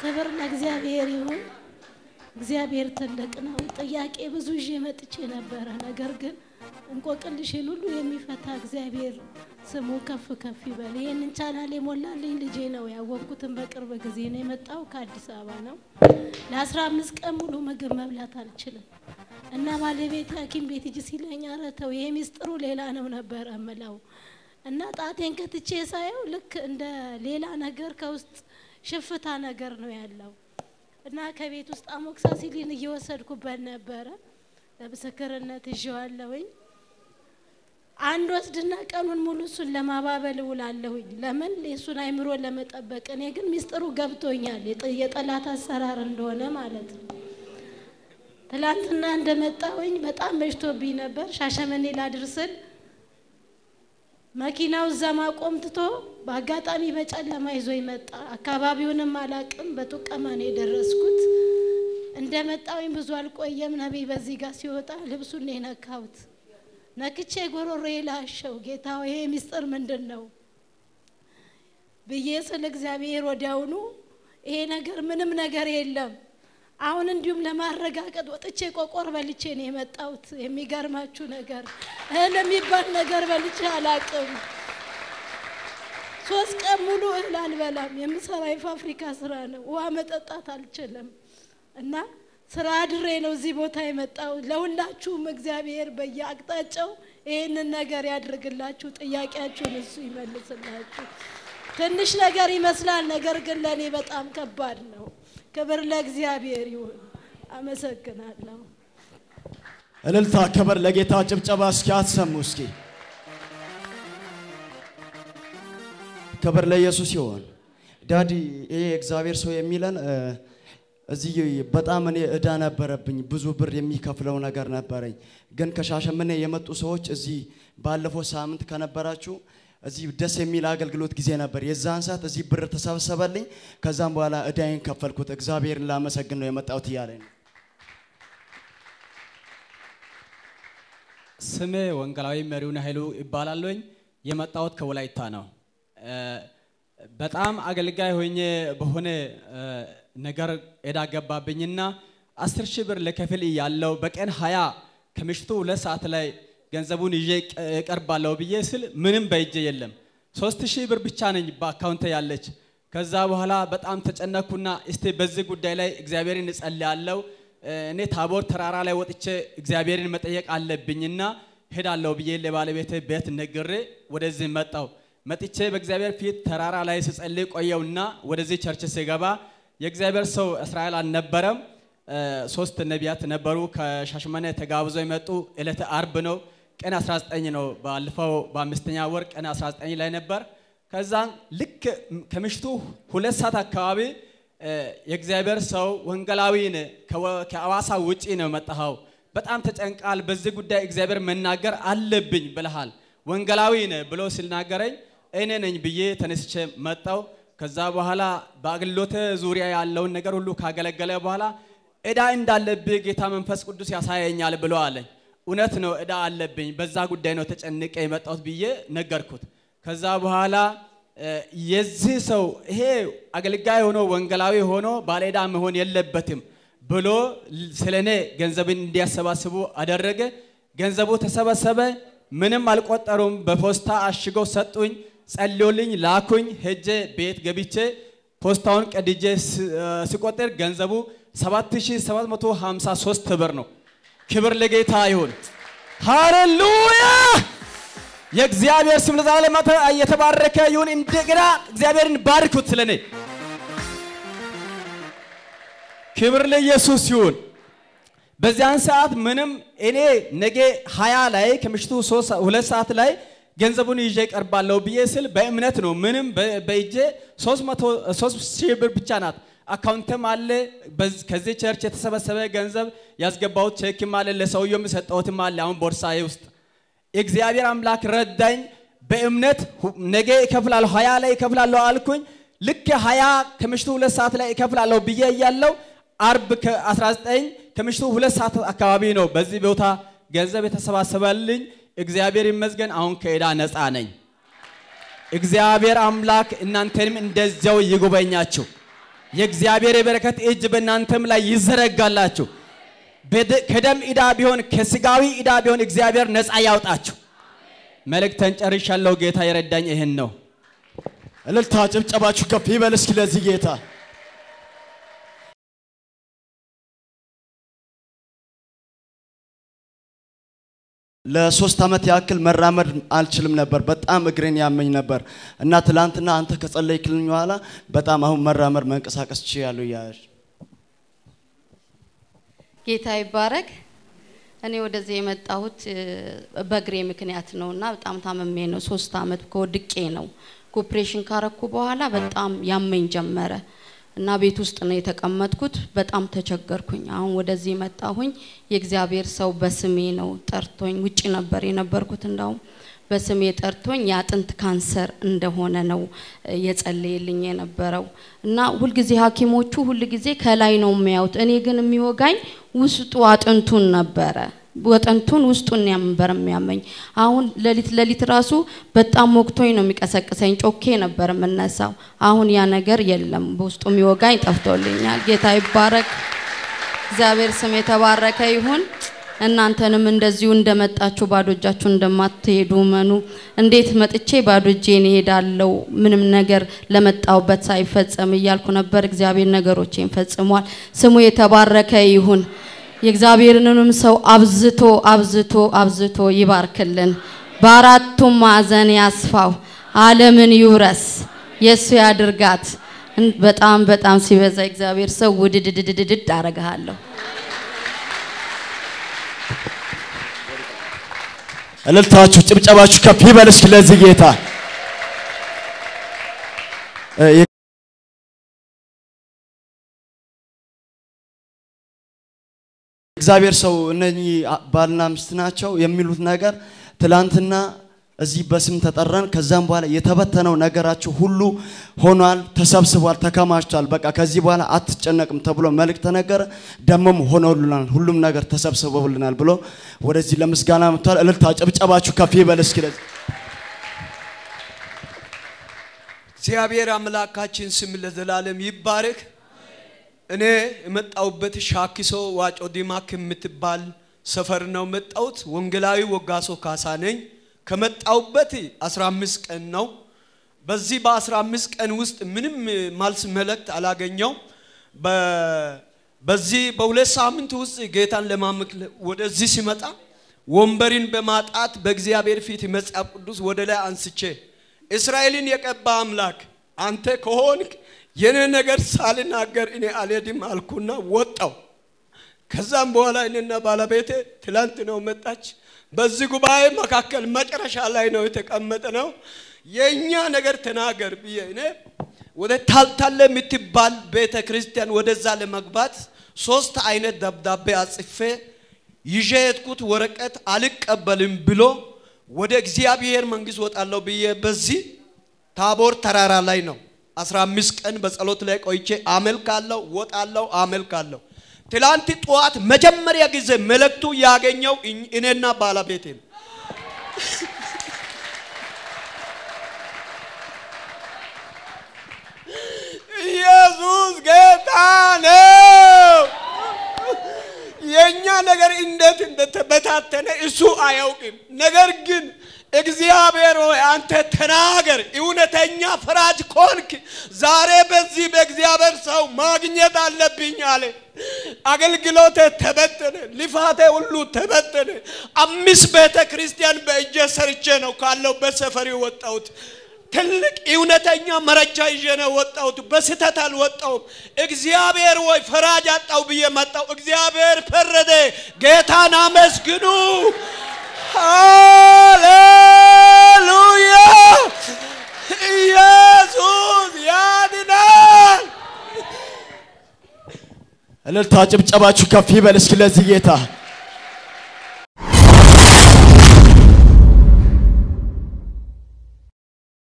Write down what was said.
ክብር ለእግዚአብሔር ይሁን። እግዚአብሔር ትልቅ ነው። ጥያቄ ብዙ ይዤ መጥቼ ነበረ። ነገር ግን እንቆቅልሽን ሁሉ የሚፈታ እግዚአብሔር ስሙ ከፍ ከፍ ይበል። ይህንን ቻናል የሞላልኝ ልጄ ነው። ያወቅኩትን በቅርብ ጊዜ ነው። የመጣው ከአዲስ አበባ ነው። ለአስራ አምስት ቀን ሙሉ ምግብ መብላት አልችልም እና ባለቤት ሐኪም ቤት ሂጂ ሲለኝ ኧረ ተው ይሄ ሚስጥሩ ሌላ ነው ነበረ እምለው እና ጣቴን ከትቼ ሳየው ልክ እንደ ሌላ ነገር ከውስጥ ሽፍታ ነገር ነው ያለው እና ከቤት ውስጥ አሞክሳሲሊን እየወሰድኩበት ነበረ። ለምስክርነት ይዤዋለሁኝ። አንድ ወስድና ቀኑን ሙሉ እሱን ለማባበል እውላለሁኝ። ለምን የእሱን አይምሮ ለመጠበቅ። እኔ ግን ሚስጥሩ ገብቶኛል፣ የጥ- የጠላት አሰራር እንደሆነ ማለት ነው። ትላንትና እንደመጣሁኝ በጣም መሽቶብኝ ነበር። ሻሸመኔ ላድርስል መኪናው እዛ ማቆም ትቶ በአጋጣሚ በጨለማ ይዞ መጣ። አካባቢውንም አላቅም። በጡቀማ ነው የደረስኩት። እንደመጣሁኝ ብዙ አልቆየም። ነቢይ በዚህ ጋር ሲወጣ ልብሱን ነው የነካሁት። ነክቼ ጎሮሮ ላሸው። ጌታ ሆይ ይሄ ሚስጥር ምንድን ነው ብዬ ስለ እግዚአብሔር ወዲያውኑ ይሄ ነገር ምንም ነገር የለም። አሁን እንዲሁም ለማረጋገጥ ወጥቼ ቆቆር በልቼ ነው የመጣሁት። የሚገርማችሁ ነገር እህል የሚባል ነገር በልቼ አላቅም። ሶስት ቀን ሙሉ እህል አልበላም። የምሰራ የፋብሪካ ስራ ነው። ውሃ መጠጣት አልችልም እና ስራ አድሬ ነው እዚህ ቦታ የመጣሁት። ለሁላችሁም እግዚአብሔር በየአቅጣጫው ይህንን ነገር ያድርግላችሁ። ጥያቄያችሁን እሱ ይመልስላችሁ። ትንሽ ነገር ይመስላል፣ ነገር ግን ለእኔ በጣም ከባድ ነው። ክብር ለእግዚአብሔር ይሁን። አመሰግናለሁ። እልልታ፣ ክብር ለጌታ፣ ጭብጨባ እስኪ አትሰሙ እስኪ ክብር ለኢየሱስ ይሆን። ዳዲ ይሄ እግዚአብሔር ሰው የሚለን እ፣ እዚህ በጣም እኔ እዳ ነበረብኝ፣ ብዙ ብር የሚከፍለው ነገር ነበረኝ። ግን ከሻሸመኔ የመጡ ሰዎች እዚህ ባለፈው ሳምንት ከነበራችሁ እዚህ ደስ የሚል አገልግሎት ጊዜ ነበር። የዛን ሰዓት እዚህ ብር ተሰበሰበልኝ። ከዛም በኋላ እዳይን ከፈልኩት። እግዚአብሔርን ላመሰግን ነው የመጣሁት እያለኝ ነው። ስሜ ወንጌላዊ መሪውን ኃይሉ ይባላለኝ። የመጣሁት ከወላይታ ነው። እ፣ በጣም አገልጋይ ሆኜ በሆነ እ፣ ነገር እዳ ገባብኝና አስር ሺህ ብር ለከፍል ያለው በቀን ሀያ ከምሽቱ ሁለት ሰዓት ላይ ገንዘቡን ይዤ ቀ- እቀርባለሁ ብዬ ስል ምንም በእጄ የለም። ሶስት ሺህ ብር ብቻ ነኝ በአካውንቴ ያለች። ከዛ በኋላ በጣም ተጨነኩና እስቲ በዚህ ጉዳይ ላይ እግዚአብሔርን እጸልያለሁ እኔ ታቦር ተራራ ላይ ወጥቼ እግዚአብሔርን መጠየቅ አለብኝና ሄዳለሁ ብዬ ለባለቤቴ ቤት ነግሬ ወደዚህ መጣው። መጥቼ በእግዚአብሔር ፊት ተራራ ላይ ስጸልይ ቆየውና ወደዚህ ቸርች ስገባ የእግዚአብሔር ሰው እስራኤል አልነበረም። እ፣ ሶስት ነቢያት ነበሩ ከሻሸመኔ ተጋብዘው የመጡ ዕለተ አርብ ነው። ቀን 19 ነው። ባለፈው በአምስተኛ ወር ቀን 19 ላይ ነበር። ከዛን ልክ ከምሽቱ ሁለት ሰዓት አካባቢ እ፣ የእግዚአብሔር ሰው ወንጌላዊን ከወ- ከአዋሳ ውጪ ነው መጣኸው፣ በጣም ተጨንቃል፣ በዚህ ጉዳይ እግዚአብሔር መናገር አለብኝ ብለሃል፣ ወንጌላዊን ብሎ ሲናገረኝ እኔ ነኝ ብዬ ተነስቼ መጣው። ከዛ በኋላ በአገልግሎት ዙሪያ ያለውን ነገር ሁሉ ካገለገለ በኋላ እዳ እንዳለብህ ጌታ መንፈስ ቅዱስ ያሳየኛል ብሎ አለኝ። እውነት ነው እዳ አለብኝ፣ በዛ ጉዳይ ነው ተጨንቄ የመጣሁት ብዬ ነገርኩት። ከዛ በኋላ እ፣ የዚህ ሰው ይሄ አገልጋይ ሆኖ ወንጌላዊ ሆኖ ባለዕዳ መሆን የለበትም ብሎ ስለ እኔ ገንዘብን እንዲያሰባስቡ አደረገ። ገንዘቡ ተሰበሰበ። ምንም አልቆጠሩም። በፖስታ አሽገው ሰጡኝ። ጸልዮልኝ ላኩኝ። ሄጄ ቤት ገብቼ ፖስታውን ቀድጄ ስ- እ፣ ስቆጥር ገንዘቡ 7753 ብር ነው። ክብር ለጌታ ይሁን። ሃሌሉያ! የእግዚአብሔር ስም ለዘላለም የተባረከ ይሁን። እንደገና እግዚአብሔርን ባርኩት ስለኔ። ክብር ለኢየሱስ ይሁን። በዚያን ሰዓት ምንም እኔ ነገ ሀያ ላይ ከምሽቱ ሶስት ሰ- ሁለት ሰዓት ላይ ገንዘቡን ይዤ ቀርባለሁ ብዬ ስል በእምነት ነው። ምንም በ- በእጄ ሶስት መቶ ሶስት ሺህ ብር ብቻ ናት። አካውንትም አለ። በዝ- ከዚህ ቸርች የተሰበሰበ ገንዘብ ያስገባሁት ቼክም አለ። ለሰውየው የሰጠሁትም አለ አሁን ቦርሳዬ ውስጥ እግዚአብሔር አምላክ ረዳኝ። በእምነት ሁ- ነገ እከፍላለሁ ሀያ ላይ እከፍላለሁ አልኩኝ። ልክ ሀያ ከምሽቱ ሁለት ሰዓት ላይ እከፍላለሁ ብዬ እያለው አርብ ከ19 ከምሽቱ ሁለት ሰዓት አካባቢ ነው በዚህ ቦታ ገንዘብ የተሰባሰበልኝ። እግዚአብሔር ይመስገን አሁን ከዕዳ ነፃ ነኝ። እግዚአብሔር አምላክ እናንተንም እንደዚያው ይጎበኛችሁ። የእግዚአብሔር የበረከት እጅ በእናንተም ላይ ይዘረጋላችሁ። በደ- ከደም ዕዳ ቢሆን ከስጋዊ ዕዳ ቢሆን እግዚአብሔር ነፃ ያውጣችሁ። መልእክተን ጨርሻለሁ። ጌታ የረዳኝ ይህን ነው። እልልታ ጭብጨባችሁ ከፍ ይበል እስኪ ለዚህ ጌታ። ለሶስት ዓመት ያክል መራመድ አልችልም ነበር። በጣም እግሬን ያመኝ ነበር እና ትላንትና አንተ ከጸለይክልኝ በኋላ በጣም አሁን መራመድ መንቀሳቀስ ችያለሁ እያለች ጌታ ይባረክ። እኔ ወደዚህ የመጣሁት እ፣ በእግሬ ምክንያት ነው እና በጣም ታመሜ ነው። ሶስት አመት ከወድቄ ነው። ኮፕሬሽን ካረኩ በኋላ በጣም ያመኝ ጀመረ እና ቤት ውስጥ ነው የተቀመጥኩት። በጣም ተቸገርኩኝ። አሁን ወደዚህ መጣሁኝ። የእግዚአብሔር ሰው በስሜ ነው ጠርቶኝ፣ ውጭ ነበር የነበርኩት እንዳውም በስሜ ጠርቶኝ የአጥንት ካንሰር እንደሆነ ነው እ፣ የጸለየልኝ የነበረው እና ሁልጊዜ ሐኪሞቹ ሁልጊዜ ከላይ ነው የሚያዩት። እኔ ግን የሚወጋኝ ውስጡ አጥንቱን ነበረ። አጥንቱን ውስጡን ነበር የሚያመኝ። አሁን ሌሊት ሌሊት ራሱ በጣም ወቅቶኝ ነው የሚቀሰቅሰኝ። ጮኬ ነበር የምነሳው። አሁን ያ ነገር የለም። በውስጡ የሚወጋኝ ጠፍቶልኛል። ጌታ ይባረክ። እግዚአብሔር ስም የተባረከ ይሁን። እናንተንም እንደዚሁ እንደመጣችሁ ባዶ እጃችሁ እንደማትሄዱ መኑ። እንዴት መጥቼ ባዶ እጄን እሄዳለሁ ምንም ነገር ለመጣውበት ሳይፈጸም እያልኩ ነበር። እግዚአብሔር ነገሮቼን ፈጽሟል። ስሙ የተባረከ ይሁን። የእግዚአብሔርንም ሰው አብዝቶ አብዝቶ አብዝቶ ይባርክልን። በአራቱም ማዕዘን ያስፋው። ዓለምን ይውረስ። የእሱ ያድርጋት። እን- በጣም በጣም ሲበዛ እግዚአብሔር ሰው ውድድድድድድ አረግሃለሁ። እልልታችሁ ጭብጨባችሁ ከፍ ይበል እስኪ ለዚህ ጌታ እ፣ የ- እግዚአብሔር ሰው እነኚህ አ- ባልና ሚስት ናቸው የሚሉት ነገር ትላንትና እዚህ በስም ተጠራን። ከዛም በኋላ የተበተነው ነገራችሁ ሁሉ ሆኗል፣ ተሰብስቧል፣ ተከማችቷል። በቃ ከዚህ በኋላ አትጨነቅም ተብሎ መልእክት ተነገረ። ደሞም ሆኖልናል፣ ሁሉም ነገር ተሰብስበውልናል ብሎ ወደዚህ ለምስጋና መጥቷል። እልልታ ጭብጨባችሁ ከፍ ይበል እስኪ ለዚህ እግዚአብሔር አምላካችን ስም ለዘላለም ይባረክ። እኔ የመጣሁበት ሻኪሶ ዋጮ ዲማ ከምትባል ሰፈር ነው መጣሁት። ወንጌላዊ ወጋሶ ካሳ ነኝ። ከመጣሁበት 15 ቀን ነው። በዚህ በ15 ቀን ውስጥ ምንም ማልስ መልእክት አላገኘው። በ- በዚህ በሁለት ሳምንት ውስጥ ጌታን ለማምለክ ወደዚህ ሲመጣ ወንበሪን በማጣት በእግዚአብሔር ፊት መጽሐፍ ቅዱስ ወደ ላይ አንስቼ እስራኤልን የቀባ አምላክ አንተ ከሆንክ የኔ ነገር ሳልናገር እኔ አልሄድም አልኩና ወጣው። ከዛም በኋላ እኔና ባለቤቴ ትላንት ነው መጣች። በዚህ ጉባኤ መካከል መጨረሻ ላይ ነው የተቀመጠ ነው። የእኛ ነገር ተናገር ብዬ እኔ ወደ ታልታለ የምትባል ቤተ ክርስቲያን ወደዛ ለመግባት ሶስት አይነት ደብዳቤ አጽፌ ይዤ የሄድኩት ወረቀት አልቀበልም ብሎ ወደ እግዚአብሔር መንግስት ወጣለሁ ብዬ በዚህ ታቦር ተራራ ላይ ነው 15 ቀን በጸሎት ላይ ቆይቼ አመልካለሁ፣ ወጣለሁ፣ አመልካለሁ። ትላንት ጠዋት መጀመሪያ ጊዜ መልእክቱ ያገኘው እኝ- እኔና ባለቤቴ ነው። ኢየሱስ ጌታ ነው። የኛ ነገር እንዴት እንደተበታተነ እሱ አያውቅም። ነገር ግን እግዚአብሔር ሆይ አንተ ተናገር፣ እውነተኛ ፈራጅ ኮንክ ዛሬ በዚህ በእግዚአብሔር ሰው ማግኘት አለብኝ አለ። አገልግሎቴ ተበተነ፣ ልፋቴ ሁሉ ተበተነ። አምስት ቤተ ክርስቲያን በእጄ ሰርቼ ነው ካለሁበት ሰፈር የወጣሁት። ትልቅ እውነተኛ መረጃ ይዤ ነው ወጣሁት። በስህተት አልወጣሁም። እግዚአብሔር ወይ ፈራጅ አጣው ብዬ መጣሁ። እግዚአብሔር ፈረደ። ጌታን አመስግኑ። ሃሌሉያ! ኢየሱስ ያድናል። እልልታ ጭብጨባችሁ ከፍ ይበል እስኪ ለዚህ ጌታ